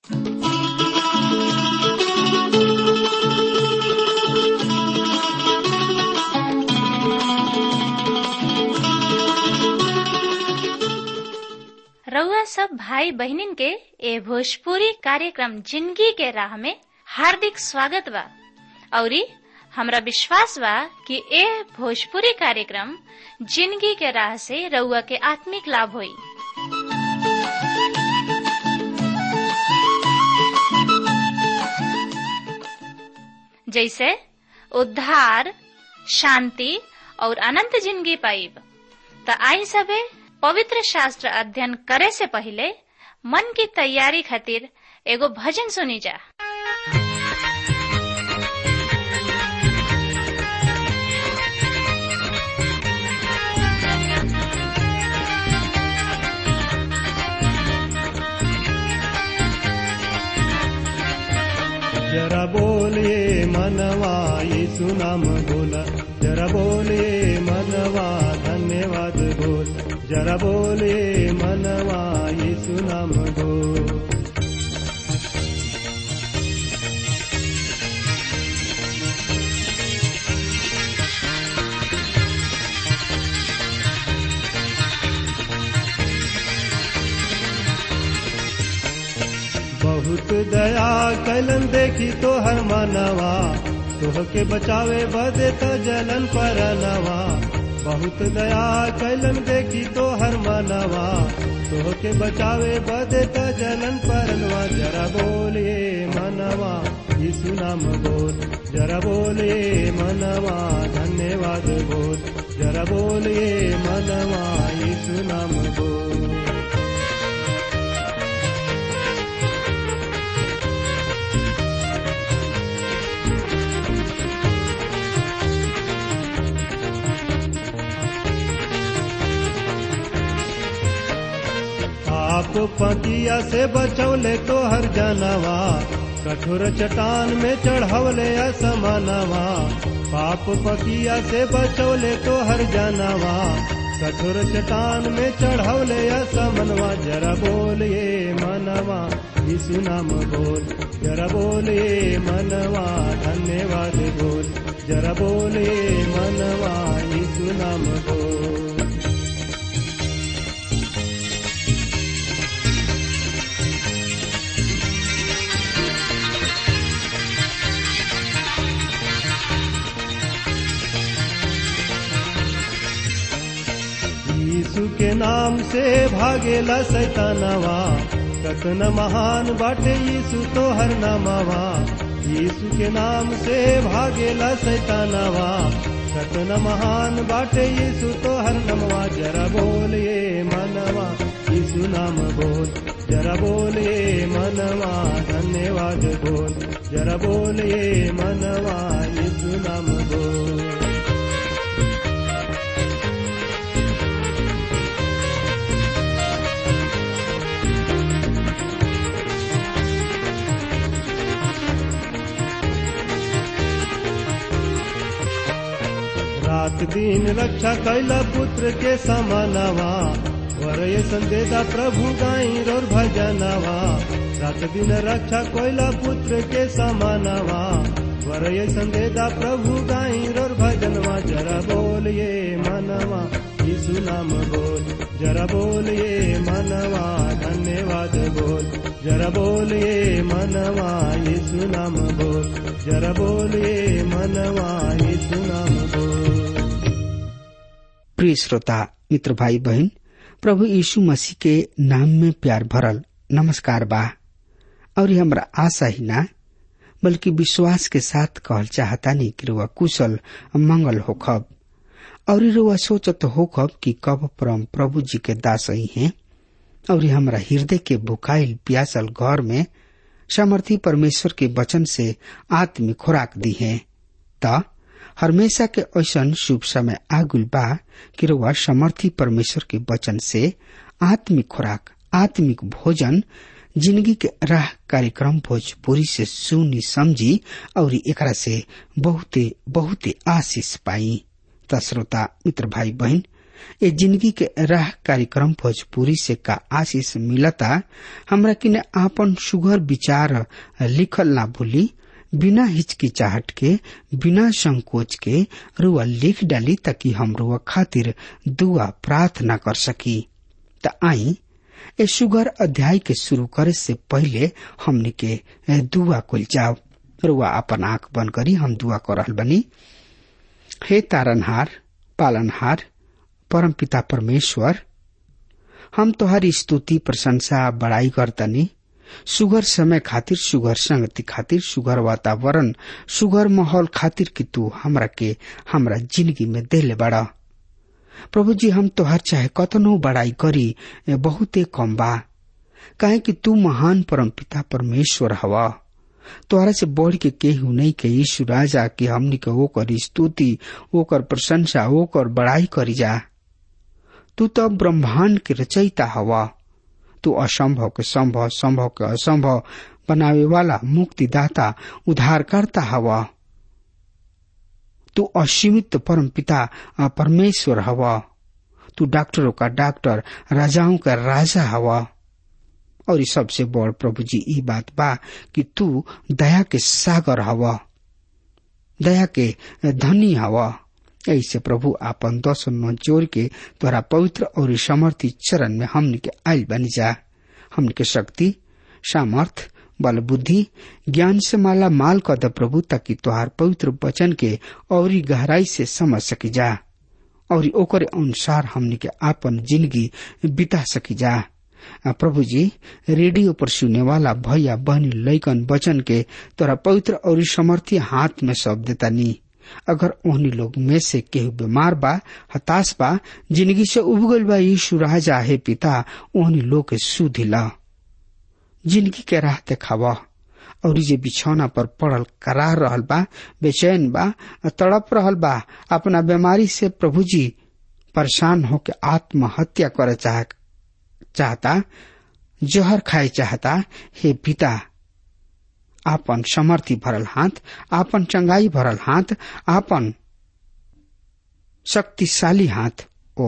रउआ सब भाई बहिनीन के ए भोजपुरी कार्यक्रम जिंदगी के राह में हार्दिक स्वागत बा औरी हमरा विश्वास बा कि ए भोजपुरी कार्यक्रम जिंदगी के राह से रउआ के आत्मिक लाभ होई जैसे उद्धार शांति और अनंत जिंदगी पाइब त आई सबे पवित्र शास्त्र अध्ययन करे से पहले मन की तैयारी खातिर एगो भजन सुनी जा जरा बोले मनवा यीशु नाम बोला जरा बोले मनवा धन्यवाद बोल जरा बोले मनवा यीशु नाम बोल बहुत दया कलन देखी तो हर मनवा तोह के बचावे बदे तो जलन पर नवा बहुत दया कलन देखी तो हर मनवा तोह के बचावे बदे तो जलन पर नवा जरा बोलिए मनवा यीशु नाम बोल जरा बोलिए मनवा धन्यवाद बोल जरा बोलिए मनवा यीशु नाम बोल आप पतिया से बचौले तो हर जानवा कठोर चट्टान में चढ़वले असमानवा पाप पतिया से बचौले तो हर जानवा कठोर चट्टान में चढ़वले असमनवा जरा बोलिए मनवा यीशु नाम बोल जरा बोलिए मनवा धन्यवाद बोल जरा बोलिए मनवा यीशु नाम बोल यीशु के नाम से भागेला सैतानवा कतन महान बाटे यीशु तो हर नामावा यीशु के नाम से भागेला सैतानवा कतन महान बाटे यीशु तो हर नमवा जरा बोलिए मनवा यीशु नाम बोल जरा बोलिए मनवा धन्यवाद बोल जरा बोलिए मनवा यीशु नाम बोल रात दिन रक्षा कैला पुत्र के समानवा वरय संदेदा प्रभु गाई रोर भजनवा रात दिन रक्षा कोयला पुत्र के समानवा वरय संदेदा प्रभु गाई रोर भजनवा जरा बोलिए मनवा यीशु नाम बोल जरा बोलिए मनवा धन्यवाद बोल जरा बोलिए मनवा यीशु नाम बोल जरा बोलिए मनवा यीशु नाम बोल प्रिय श्रोता मित्र भाई बहन प्रभु यीशु मसीह के नाम में प्यार भरल नमस्कार बा और ये हमरा आशा ही ना बल्कि विश्वास के साथ कहल चाहता नहीं कि रुआ कुशल मंगल होखब और रुआ सोचत होखब कि कब परम प्रभु जी के दास ही हैं और ये हमरा हृदय के भुखाइल प्यासल घर में सामर्थी परमेश्वर के वचन से आत्मिक खुराक दी है त हमेशा के ऐसन शुभ समय आगुल बा कि रुआ समर्थी परमेश्वर के वचन से आत्मिक खुराक आत्मिक भोजन जिंदगी के राह कार्यक्रम भोजपुरी से सुनी समझी और एकरा से बहुते बहुते आशीष पाई त श्रोता मित्र भाई बहन ए जिंदगी के राह कार्यक्रम भोजपुरी से का आशीष मिलता हमरा किने आपन सुघर विचार लिखल ना भूली बिना हिचकिचाहट के बिना संकोच के रुआ लिख डाली ताकि हम रुआ खातिर दुआ प्रार्थना कर सकी त आई ए सुगर अध्याय के शुरू करे से पहले हमने के दुआ कुल जाओ रुआ अपन आंख बंद करी हम दुआ कर रहल बनी हे तारनहार पालनहार परम पिता परमेश्वर हम तोहारी स्तुति प्रशंसा बड़ाई करतनी सुगर समय खातिर सुगर संगति खातिर सुगर वातावरण सुगर माहौल खातिर कि तू हमरा के हमरा जिंदगी में देले बड़ा प्रभु जी हम तोहर चाहे कतनो बड़ाई करी बहुते कम बा काहे कि तू महान परम पिता परमेश्वर हवा तोहरा से बढ़ के केहू नहीं के यीशु राजा के हमनी के ओकर स्तुति ओकर प्रशंसा ओकर बड़ाई करी जा तू तो ब्रह्मांड के रचयिता हवा तू असंभव के संभव संभव के असंभव बनावे वाला मुक्तिदाता उद्धारकर्ता हवा तू असीमित परम पिता परमेश्वर हवा तू डॉक्टरों का डॉक्टर राजाओं का राजा हवा और इस सबसे बड़ प्रभु जी ई बात बा कि तू दया के सागर हवा दया के धनी हवा ऐसे प्रभु आपन दस न जोर के तोरा पवित्र और समर्थी चरण में हमने के आयल बनी जा हमने के शक्ति सामर्थ बल बुद्धि ज्ञान से माला माल कर द प्रभु ताकि तोहार पवित्र वचन के और गहराई से समझ सकी जा और ओकर अनुसार हमने के आपन जिंदगी बिता सकी जा प्रभु जी रेडियो पर सुने वाला भैया बहनी लैकन वचन के तोरा पवित्र और समर्थी हाथ में सौंप देता नी अगर ओहनी लोग में से केहू बीमार बा हताश बा जिंदगी से उबगल बा यीशु राजा हे पिता ओहनी लोग के सुधिला जिंदगी के राह देखावा और जे बिछौना पर पड़ल करार रहल बा बेचैन बा तड़प रहल बा अपना बीमारी से प्रभु जी परेशान होके आत्महत्या करे चाह चाहता जहर खाए चाहता हे पिता आपन समर्थी भरल हाथ आपन चंगाई भरल हाथ आपन शक्तिशाली हाथ ओ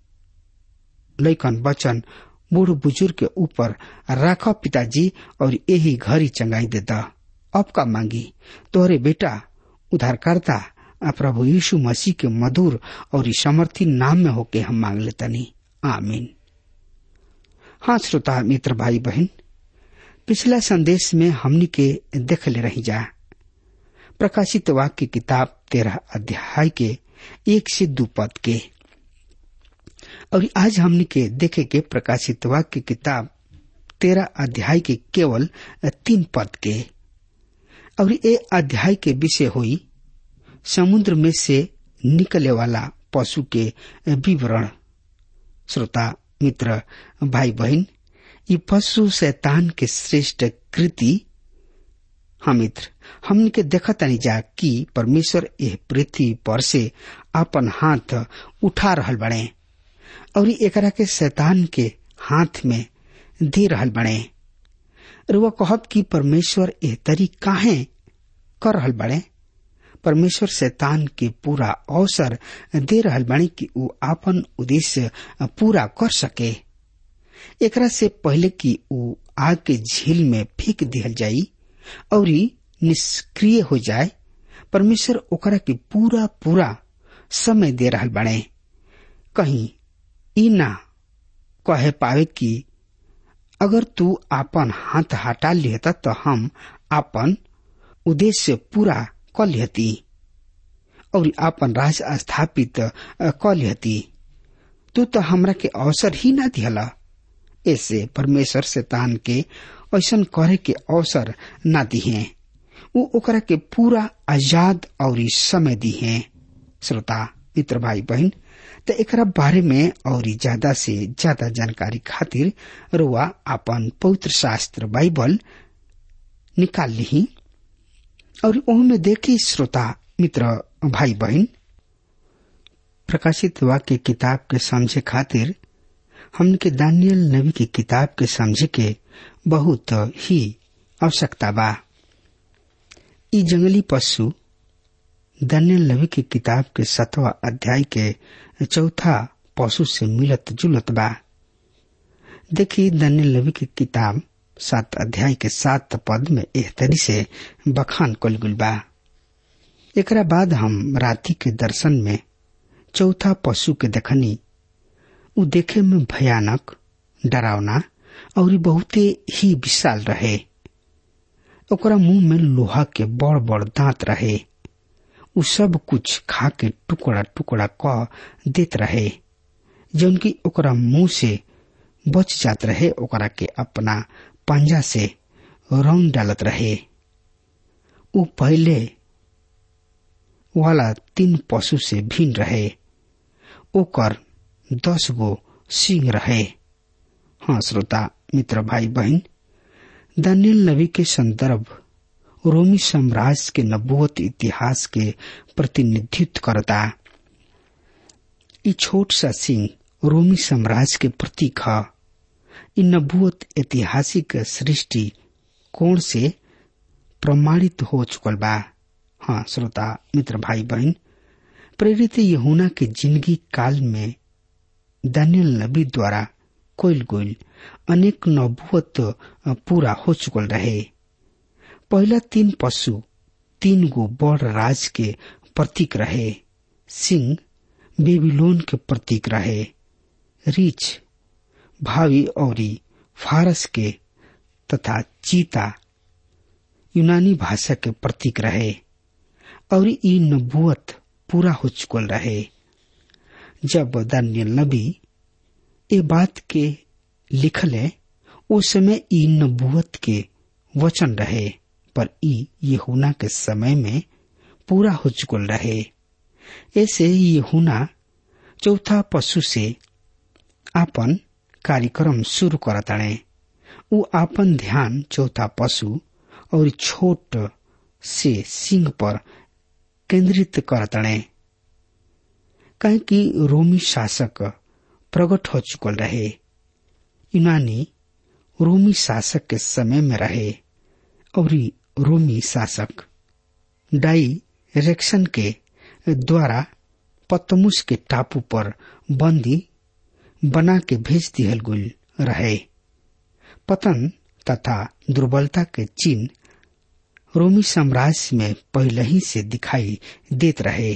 लैकन बचन बूढ़ बुजुर्ग के ऊपर राख पिताजी और यही घरी चंगाई देता अब का मांगी तोहरे बेटा उधारकर्ता प्रभु यीशु मसीह के मधुर और समर्थी नाम में होके हम मांग लेतनी आमीन हाँ श्रोता मित्र भाई बहन पिछला संदेश में हमनी के देख ले रही जा प्रकाशित वाक्य किताब तेरह अध्याय के एक से दो पद के और आज हमनी के देखे के प्रकाशित वाक्य किताब तेरह अध्याय के केवल तीन पद के और ये अध्याय के विषय हुई समुद्र में से निकले वाला पशु के विवरण श्रोता मित्र भाई बहन ये पशु शैतान के श्रेष्ठ कृति हम मित्र हमने के देखा तनी जा कि परमेश्वर यह पृथ्वी पर से अपन हाथ उठा रहल बड़े और एकरा के शैतान के हाथ में दे रहल बड़े रुआ कहब कि परमेश्वर एह तरी काहे कर रहल बड़े परमेश्वर शैतान के पूरा अवसर दे रहल बड़े कि वो आपन उद्देश्य पूरा कर सके एकरा से पहले कि वो आग के झील में फेंक दिहल जाई और निष्क्रिय हो जाए परमेश्वर ओकरा के पूरा पूरा समय दे रहल बड़े कहीं ई ना कहे पावे कि अगर तू आपन हाथ हटा लिहता तो हम आपन उद्देश्य पूरा क लिहती और आपन राज स्थापित क लिहती तू तो हमरा के अवसर ही ना दिहला ऐसे परमेश्वर शैतान के ऐसा करे के अवसर ना दिहे वो ओकरा के पूरा आजाद और समय दिहे श्रोता मित्र भाई बहन तो एकरा बारे में और ज्यादा से ज्यादा जानकारी खातिर रुआ अपन पवित्र शास्त्र बाइबल निकाल ली और में देखी श्रोता मित्र भाई बहन प्रकाशित वाक्य किताब के समझे खातिर हमके दानियल नबी की किताब के समझे के बहुत ही आवश्यकता बा ई जंगली पशु दानियल नबी की किताब के सतवा अध्याय के चौथा पशु से मिलत जुलत बा देखी दनियल नबी की किताब सात अध्याय के सात पद में एह तरी से बखान कल गुल बा एकरा बाद हम राति के दर्शन में चौथा पशु के देखनी उ देखे में भयानक डरावना और बहुते ही विशाल रहे ओकरा मुंह में लोहा के बड़ बड़ दांत रहे उ सब कुछ खा के टुकड़ा टुकड़ा क देत रहे जौन की ओकरा मुंह से बच जात रहे ओकरा के अपना पंजा से रौन डालत रहे उ पहले वाला तीन पशु से भिन्न रहे ओकर दस गो सिंह रहे हाँ श्रोता मित्र भाई बहन दानियल नबी के संदर्भ रोमी साम्राज्य के नबुवत इतिहास के प्रतिनिधित्व करता ई छोट सा सिंह रोमी साम्राज्य के प्रतीक है इ नबुवत ऐतिहासिक सृष्टि कोण से प्रमाणित हो चुकल बा हाँ श्रोता मित्र भाई बहन प्रेरित यहुना के जिंदगी काल में दानियल नबी द्वारा कोयल गोयल अनेक नबुवत पूरा हो चुकल रहे पहला तीन पशु तीन गो बड़ राज के प्रतीक रहे सिंह बेबीलोन के प्रतीक रहे रीछ भावी और फारस के तथा चीता यूनानी भाषा के प्रतीक रहे और ई नबुवत पूरा हो चुकल रहे जब दानियल नबी ए बात के लिखले उस समय ई नबुवत के वचन रहे पर ई यहुना के समय में पूरा हो चुकल रहे ऐसे यहुना चौथा पशु से आपन कार्यक्रम शुरू करताड़े उ आपन ध्यान चौथा पशु और छोट से सिंह पर केंद्रित करताड़े कहे कि रोमी शासक प्रकट हो चुकल रहे यूनानी रोमी शासक के समय में रहे और रोमी शासक डायरेक्शन के द्वारा पतमुस के टापू पर बंदी बना के भेज दिहल गुल रहे पतन तथा दुर्बलता के चिन्ह रोमी साम्राज्य में पहले ही से दिखाई देत रहे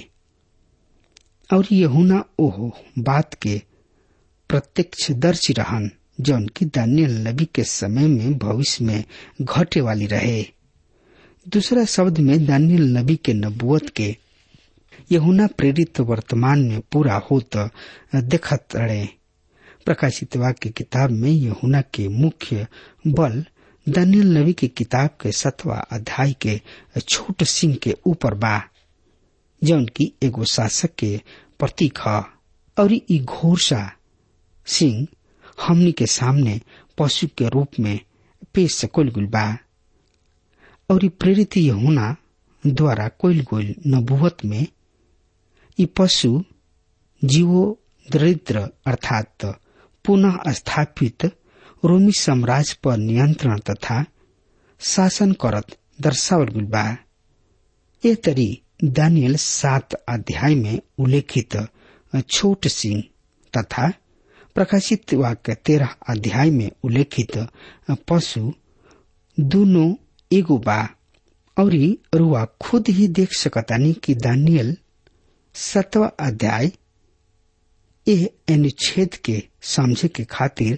और यहुना ओह बात के प्रत्यक्षदर्शी रहन जौन की दानियल नबी के समय में भविष्य में घटे वाली रहे दूसरा शब्द में दानियल नबी के नबुवत के यहुना प्रेरित वर्तमान में पूरा होत देखत रहे प्रकाशित वाक्य किताब में यहुना के मुख्य बल दानियल नबी की किताब के सतवा अध्याय के छोट सिंह के ऊपर बा जौन की एगो शासक के प्रतीक है और ई घोरसा सिंह हमनी के सामने पशु के रूप में पेश कोल गुल बा और प्रेरित यहुना द्वारा कोयल गोल नबुवत में ई पशु जीवो दरिद्र अर्थात पुनः स्थापित रोमी साम्राज्य पर नियंत्रण तथा शासन करत दर्शावल गुल बा ए तरी दानियल सात अध्याय में उल्लेखित छोट सिंह तथा प्रकाशित वाक्य तेरह अध्याय में उल्लेखित पशु दोनों एगो बा और रुआ खुद ही देख सकतानी कि दानियल सतवा अध्याय ए अनुच्छेद के समझे के खातिर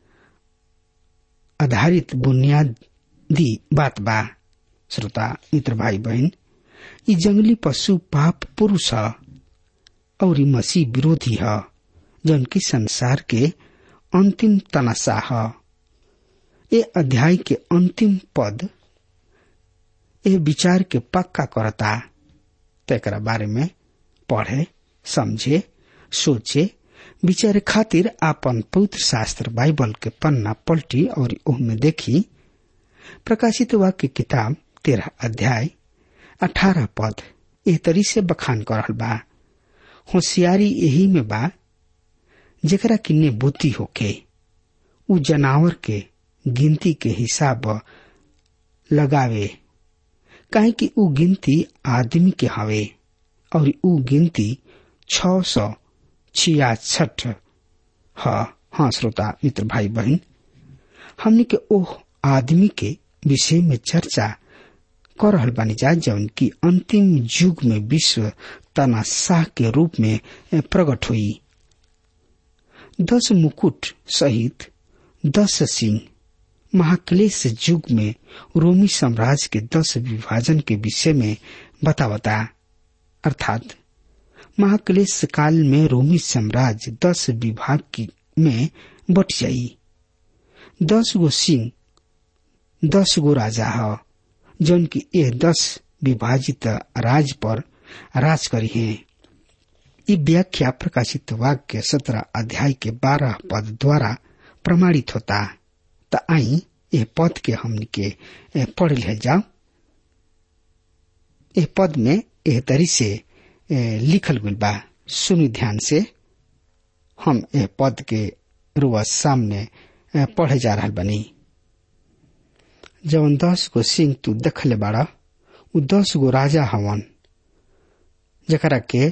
आधारित बुनियादी बात बा श्रोता मित्र भाई बहन ई जंगली पशु पाप पुरुष है और ई मसीह विरोधी है जौन की संसार के अंतिम तनाशा है ये अध्याय के अंतिम पद ये विचार के पक्का करता तेकरा बारे में पढ़े समझे सोचे विचार खातिर आपन पवित्र शास्त्र बाइबल के पन्ना पलटी और ओहमे देखी प्रकाशित वाक्य किताब तेरह अध्याय अठारह पद एह तरी से बखान कर रहल बा होशियारी यही में बा जेकरा किन्ने बुद्धि होके उ जनावर के गिनती के हिसाब लगावे काहे कि उ गिनती आदमी के हवे और उ गिनती छ सौ छियासठ हाँ हाँ श्रोता मित्र भाई बहन हमने के ओह आदमी के विषय में चर्चा कर रहल बानी जा जौन की अंतिम युग में विश्व तनाशाह के रूप में प्रकट हुई दस मुकुट सहित दस सिंह महाक्लेश युग में रोमी साम्राज्य के दस विभाजन के विषय में बतावता अर्थात महाक्लेश काल में रोमी साम्राज्य दस विभाग की में बट जाई दस गो सिंह दस गो राजा ह जौन की यह दस विभाजित राज पर राज करी है ये व्याख्या प्रकाशित वाक्य सत्रह अध्याय के बारह पद द्वारा प्रमाणित होता त आई यह पद के हमन के पढ़ ले जाओ यह पद में यह तरी से लिखल गई बा सुनी ध्यान से हम यह पद के रुआ सामने पढ़े जा रहा बनी जवन दस गो सिंह तू देखले बाड़ा उ दस गो राजा हवन जकरा के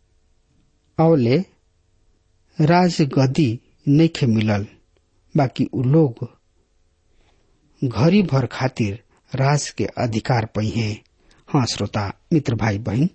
अवले राज गदी नइखे मिलल बाकी उ लोग घरी भर खातिर राज के अधिकार पई है हाँ श्रोता मित्र भाई बहन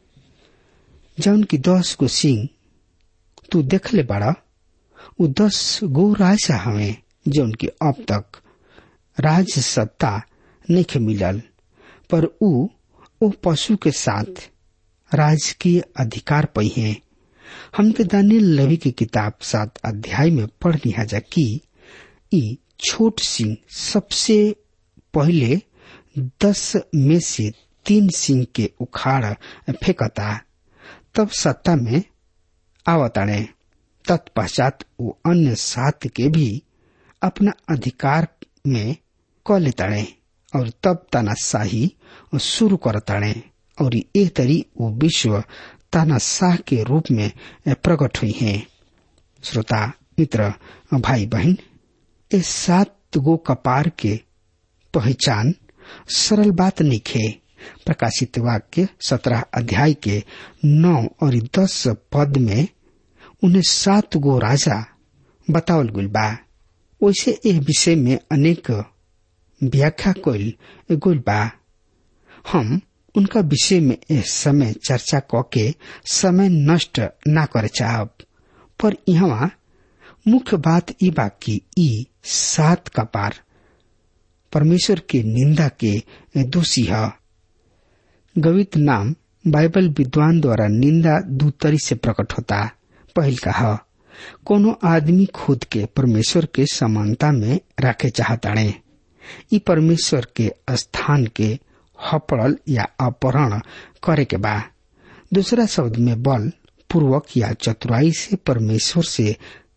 जौन की दस गो सिंह तू देखले बाड़ा उ दस गो राजा हवे जौन की अब तक राज सत्ता नहीं मिलल पर उ ओ पशु के साथ राजकीय अधिकार पई है हमके दानियल लवी की किताब सात अध्याय में पढ़ लिया जा कि ई छोट सिंह सबसे पहले दस में से तीन सिंह के उखाड़ फेंकता तब सत्ता में आवताड़े तत्पश्चात वो अन्य सात के भी अपना अधिकार में क लेताड़े और तब तानाशाही शुरू करताड़े और ए तरी वो विश्व तानाशाह के रूप में प्रकट हुई है श्रोता मित्र भाई बहन इस सात गो कपार के पहचान सरल बात नहीं खे प्रकाशित वाक्य सत्रह अध्याय के नौ और दस पद में उन्हें सात गो राजा बतावल गुल बा वैसे ए विषय में अनेक व्याख्या कल गुल बा हम उनका विषय में इस समय चर्चा क के समय नष्ट ना करे चाहब पर यहाँ मुख्य बात ई बा कि ई सात कपार परमेश्वर के निंदा के दोषी है गवित नाम बाइबल विद्वान द्वारा निंदा दू तरी से प्रकट होता पहल का कोनो आदमी खुद के परमेश्वर के समानता में रखे चाहताड़े ई परमेश्वर के स्थान के हपड़ल या अपहरण करे के बा दूसरा शब्द में बल पूर्वक या चतुराई से परमेश्वर से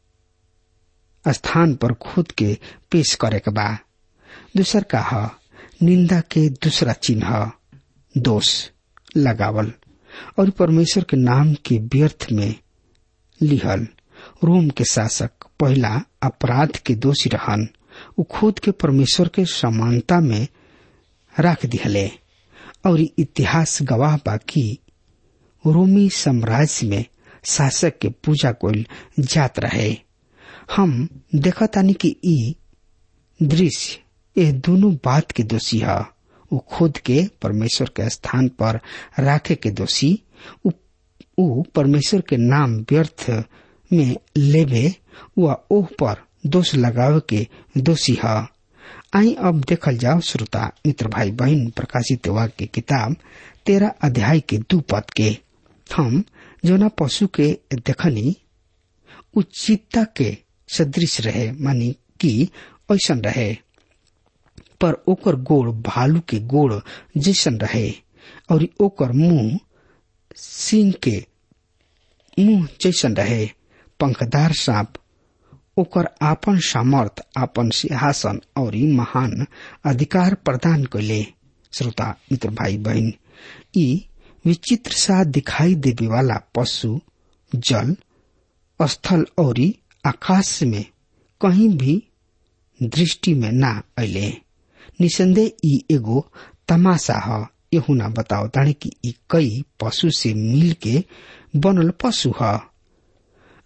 स्थान पर खुद के पेश करे के बा दूसर का ह निंदा के दूसरा चिन्ह दोष लगावल और परमेश्वर के नाम के व्यर्थ में लिहल रोम के शासक पहला अपराध के दोषी रहन उ खुद के परमेश्वर के समानता में रख दिहले और इतिहास गवाह बा कि रोमी साम्राज्य में शासक के पूजा कोल जात रहे हम देखतानी कि ई दृश्य ये दोनों बात के दोषी है वो खुद के परमेश्वर के स्थान पर राखे के दोषी उ परमेश्वर के नाम व्यर्थ में लेवे व ओह पर दोष लगावे के दोषी है आई अब देखल जाओ श्रोता मित्र भाई बहन प्रकाशित वाक्य किताब तेरह अध्याय के दू पद के हम जोना पशु के देखनी उचितता के सदृश रहे मानी कि ऐसा रहे पर ओकर गोड़ भालू के गोड़ जैसन रहे और ओकर मुंह सिंह के मुंह जैसन रहे पंखदार सांप ओकर आपन सामर्थ आपन सिंहासन और महान अधिकार प्रदान कैले श्रोता मित्र भाई बहन ई विचित्र सा दिखाई देवे वाला पशु जल स्थल और आकाश में कहीं भी दृष्टि में ना अले निसंदेह ई एगो तमाशा ह यहू ना बताओ ताने कि ई कई पशु से मिल के बनल पशु ह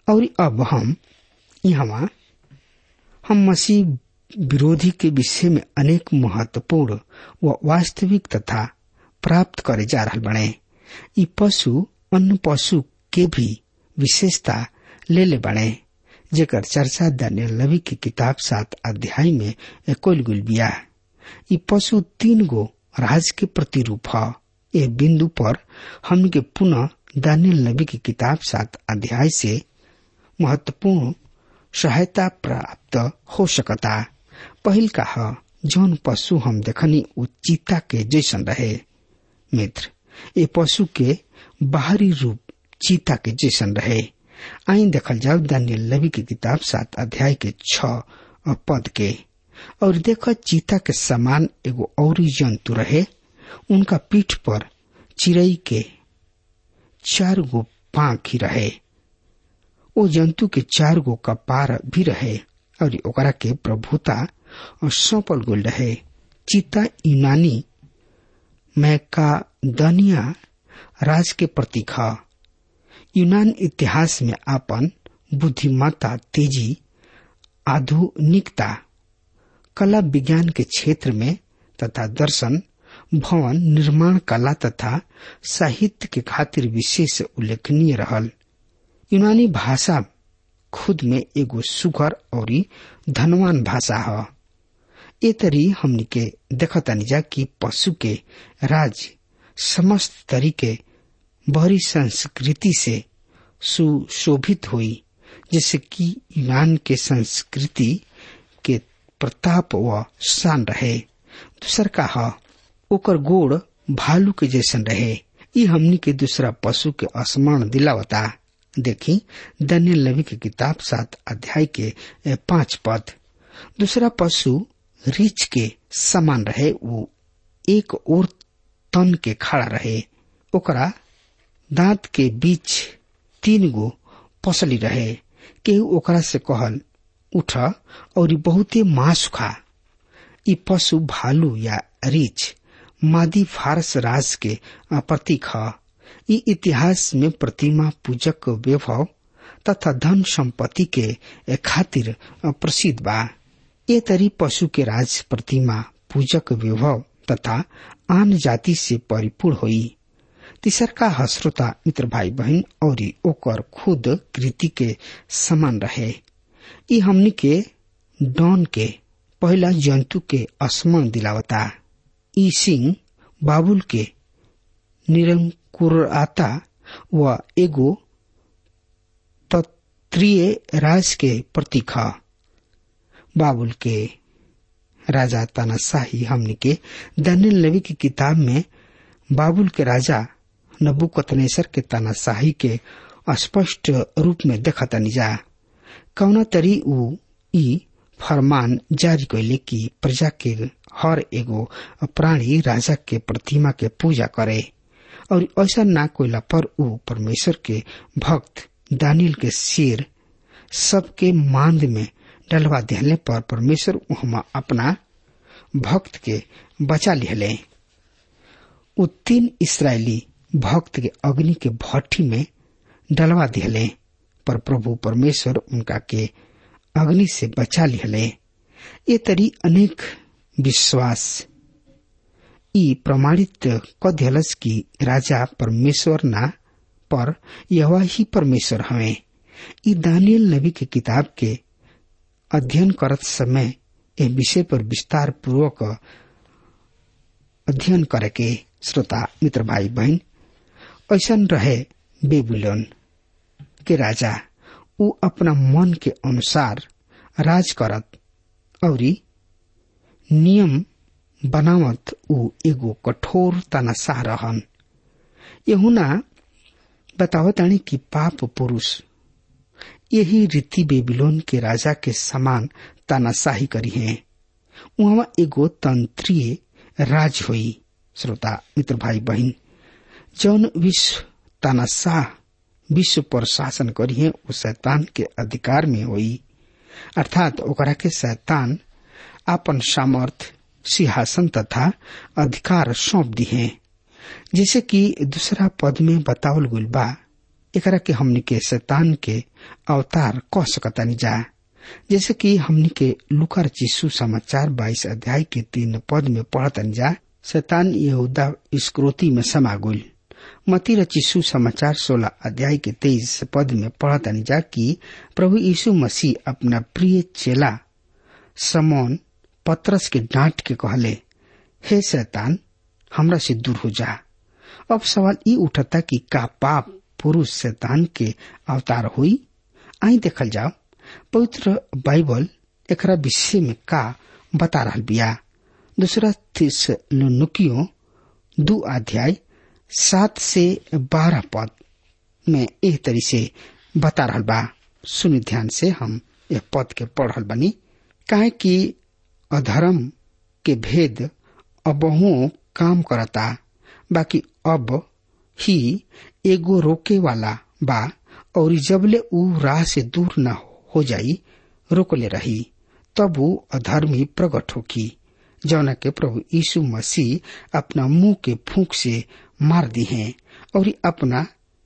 और अब हम यहाँ हम मसीह विरोधी के विषय में अनेक महत्वपूर्ण व वास्तविक तथा प्राप्त करे जा रहा बने ई पशु अन्य पशु के भी विशेषता ले ले बने जेकर चर्चा दानियल नबी की किताब सात अध्याय में कोल गुल बिया ई पशु तीन गो राज के प्रतिरूप है ए बिंदु पर हम के पुनः दानियल नबी की किताब सात अध्याय से महत्वपूर्ण सहायता प्राप्त हो सकता पहिल का ह जौन पशु हम देखनी उ चीता के जैसन रहे मित्र ए पशु के बाहरी रूप चीता के जैसन रहे आई देखल जाओ दानियल नबी की किताब सात अध्याय के छ पद के और देख चीता के समान एगो और जंतु रहे उनका पीठ पर चिड़ई के चार गो पांख ही रहे ओ जंतु के चार गो कपार भी रहे और ओकरा के प्रभुता और सौंपल गोल रहे चीता यूनानी मैकादनिया राज के प्रतीक है यूनान इतिहास में आपन बुद्धिमत्ता तेजी आधुनिकता कला विज्ञान के क्षेत्र में तथा दर्शन भवन निर्माण कला तथा साहित्य के खातिर विशेष उल्लेखनीय रहल यूनानी भाषा खुद में एगो सुघर और धनवान भाषा है ए तरी हमनी के देखतानी जा कि पशु के राज समस्त तरीके बहरी संस्कृति से सुशोभित हुई जैसे कि यूनान के संस्कृति के प्रताप व शान रहे दूसर का ह ओकर गोड़ भालू के जैसन रहे ई हमनी के दूसरा पशु के स्मरण दिलावता देखी दनियल नबी की किताब सात अध्याय के पांच पद दूसरा पशु रीछ के समान रहे वो एक और तन के खड़ा रहे ओकरा दांत के बीच तीन गो पसली रहे केहू ओकरा से कहल उठ और बहुते मांस खा ई पशु भालू या रीछ मादी फारस राज के प्रतीक है ई इतिहास में प्रतिमा पूजक वैभव तथा धन संपत्ति के खातिर प्रसिद्ध बा ये तरी पशु के राज प्रतिमा पूजक वैभव तथा आन जाति से परिपूर्ण हुई तीसर का हश्रोता मित्र भाई बहन और ओकर खुद कृति के समान रहे ई हमनी के डॉन के पहला जंतु के स्मरण दिलावता ई सिंह बाबुल के निरंकुरता व एगो तत्रीय राज के प्रतीक है बाबुल के राजा तानाशाही हमने के दानियल नबी की किताब में बाबुल के राजा नबुकतनेसर के तानाशाही के स्पष्ट रूप में देखा तनी जा कौना तरी उ ई फरमान जारी कैले कि प्रजा के हर एगो प्राणी राजा के प्रतिमा के पूजा करे और ऐसा ना कोयला पर उ परमेश्वर के भक्त दानियल के सिर सबके मांद में डलवा दिहले पर परमेश्वर वहां अपना भक्त के बचा लिहले उ तीन इसराइली भक्त के अग्नि के भट्टी में डलवा दिहले पर प्रभु परमेश्वर उनका के अग्नि से बचा लिहले ये तरी अनेक विश्वास ई प्रमाणित क दिहलस की राजा परमेश्वर ना पर यह ही परमेश्वर हमें ई दानियल नबी के किताब के अध्ययन करत समय ए विषय पर विस्तार पूर्वक अध्ययन करे के श्रोता मित्र भाई बहन ऐसा रहे बेबुलोन के राजा उ अपना मन के अनुसार राज करत और नियम बनावत उ एगो कठोर तनाशाह रहन यहुना बतावतानी कि पाप पुरुष यही रीति बेबीलोन के राजा के समान तानाशाही करी है वहां एगो तंत्रीय राज हुई श्रोता मित्र भाई बहन जौन विश्व तानाशाह विश्व पर शासन करी है वो शैतान के अधिकार में हुई अर्थात ओकरा के शैतान आपन सामर्थ सिंहासन तथा अधिकार सौंप दी है जैसे कि दूसरा पद में बतावल गुल बा एकरा के हमनी के शैतान के अवतार कह सकतानी जा जैसे कि हमनी के लुकर चिस्सू समाचार बाईस अध्याय के तीन पद में पढ़तन जा शैतान यहूदा स्क्रोती में समा गई मती र चिस्सू समाचार सोलह अध्याय के तेईस पद में पढ़तन जा कि प्रभु यीशु मसीह अपना प्रिय चेला समौन पत्रस के डांट के कहले हे शैतान हमरा से दूर हो जा अब सवाल ई उठता कि का पाप पुरुष शैतान के अवतार हुई आई देखल जाओ पवित्र बाइबल एकरा विषय में का बता रहा बिया दूसरा थिस्सलुकियों दू अध्याय सात से बारह पद में एक तरी से बता रहा बा सुनि ध्यान से हम यह पद के पढ़ रहा बनी काहे कि अधर्म के भेद अबहुओं काम करता बाकी अब ही एगो रोके वाला बा और जबले ऊ राह से दूर न हो जाई रोकले रही तब वो अधर्मी प्रकट होकी जौना के प्रभु यीशु मसीह अपना मुंह के फूंक से मार दी हैं और अपना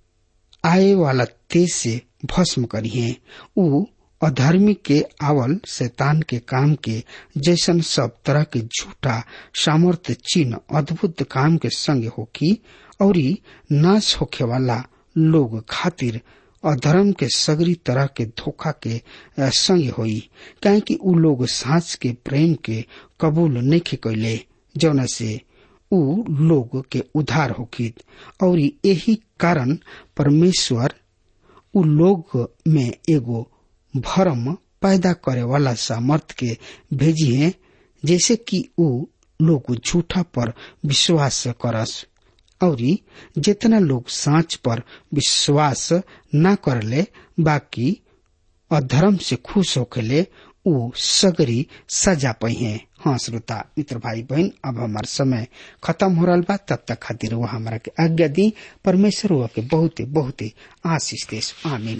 आए वाला तेज से भस्म करी हैं ऊ अधर्मी के आवल शैतान के काम के जैसन सब तरह के झूठा सामर्थ्य चिन्ह अद्भुत काम के संग होकी और नाश होखे वाला लोग खातिर अधर्म के सगरी तरह के धोखा के संग होई काहे कि उ लोग सांस के प्रेम के कबूल नहीं कैले जौना से उ लोग के उधार होकित और यही कारण परमेश्वर उ लोग में एगो भरम पैदा करे वाला सामर्थ के भेजी है जैसे कि उ लोग झूठा पर विश्वास करस और जितना लोग सांच पर विश्वास न करले बाकी अधर्म से खुश होकेले उ सगरी सजा पही है हाँ श्रोता मित्र भाई बहन अब हमार समय खत्म हो रहा बा तब तक खातिर वो हमारा के आज्ञा दी परमेश्वर हुआ के बहुते बहुते आशीष देश आमीन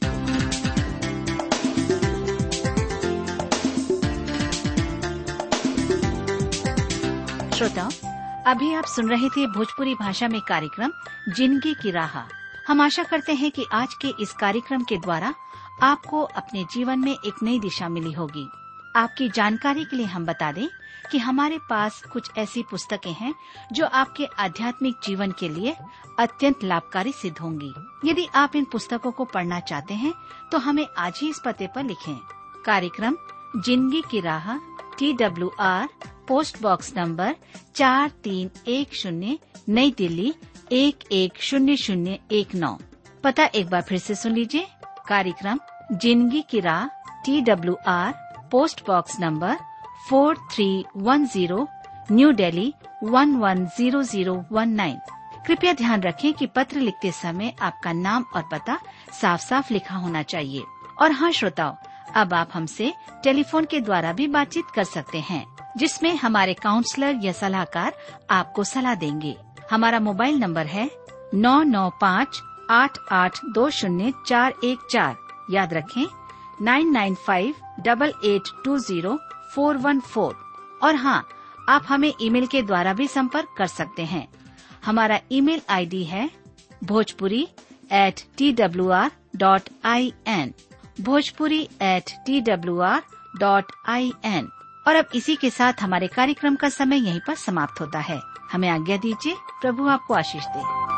श्रोताओं अभी आप सुन रहे थे भोजपुरी भाषा में कार्यक्रम जिंदगी की राह हम आशा करते हैं कि आज के इस कार्यक्रम के द्वारा आपको अपने जीवन में एक नई दिशा मिली होगी आपकी जानकारी के लिए हम बता दें कि हमारे पास कुछ ऐसी पुस्तकें हैं जो आपके आध्यात्मिक जीवन के लिए अत्यंत लाभकारी सिद्ध होंगी यदि आप इन पुस्तकों को पढ़ना चाहते हैं तो हमें आज ही इस पते पर लिखें कार्यक्रम जिंदगी की राह T W R post box number चार तीन एक शून्य नई दिल्ली एक एक शून्य शून्य एक नौ पता एक बार फिर से सुन लीजिए कार्यक्रम जिंदगी की राह T W R post box number four three one zero New Delhi one one zero zero one nine कृपया ध्यान रखें कि पत्र लिखते समय आपका नाम और पता साफ साफ लिखा होना चाहिए और हाँ श्रोताओं अब आप हमसे टेलीफोन के द्वारा भी बातचीत कर सकते हैं जिसमें हमारे काउंसलर या सलाहकार आपको सलाह देंगे हमारा मोबाइल नंबर है नौ नौ पाँच आठ आठ दो शून्य चार एक चार याद रखें nine nine five double eight two zero four one four और हाँ आप हमें ईमेल के द्वारा भी संपर्क कर सकते हैं हमारा ईमेल आईडी है Bhojpuri at T W R dot I N Bhojpuri at T W R dot I N और अब इसी के साथ हमारे कार्यक्रम का समय यहीं पर समाप्त होता है हमें आज्ञा दीजिए प्रभु आपको आशीष दे